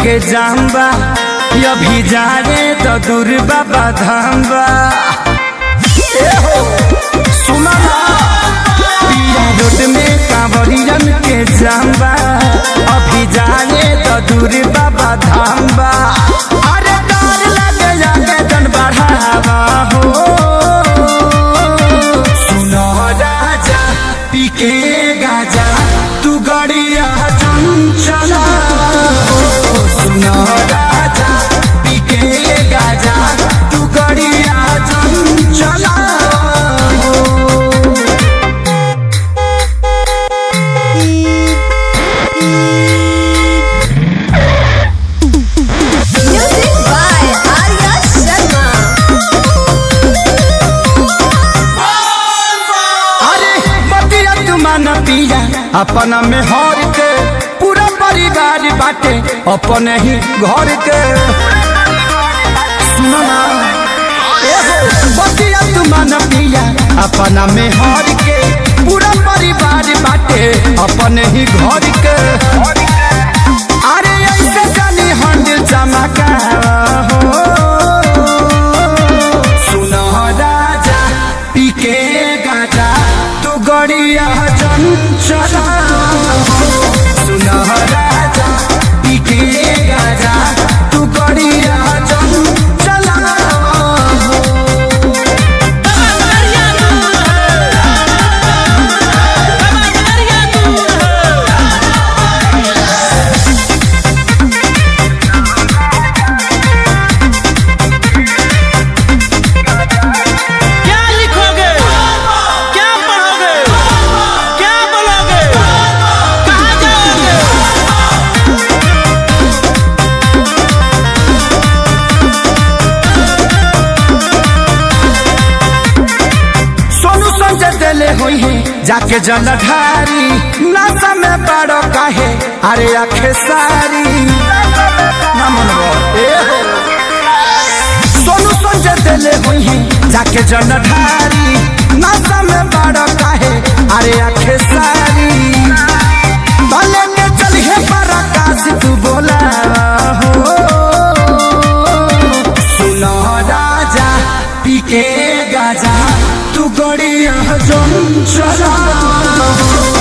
के जाम्बा अभी जा रे तो दूर बाबा धाम्बा ए हो सुना ना पिया रोड में कांवरियन के जाम्बा अभी जा रे तो दूर बाबा धाम्बा अरे डर लगे जाके जन बढ़ावा हो सुनो राजा पी के गाजा तू गड़िया चंचला हो सुनो राजा पी के गाजा तू गड़िया चंचला हो Music by Arya Sharma. अरे बतिया तुमान पिया अपना में हर के पूरा परिवार बाटे अपने ही घर के सुनो ना ए हो, बतिया तुमान पिया अपना में हर के पूरा परिवार बाटे अपने ही घर के अरे ऐसे जानी हंड चमका हो सुनो राजा पी के गाजा तू गड़िया चंचला सुनो राजा पी के गाजा तू गड़िया चंचला क्या लिखोगे क्या पढ़ोगे क्या बोलोगे कहाँ जाओगे सोनू संजय दिले हुई है जाके जलधारी नासा में बड़ो काहे अरे आखे सारी ना मनवा, ए हो। सोनू संजय दिले हुई है जाके जलधारी नासा में बड़ो काहे अरे आखे सारी भले के चलिए पर आकाश तू बोला हो सुनो राजा पी के गाजा तू गड़िया चंचला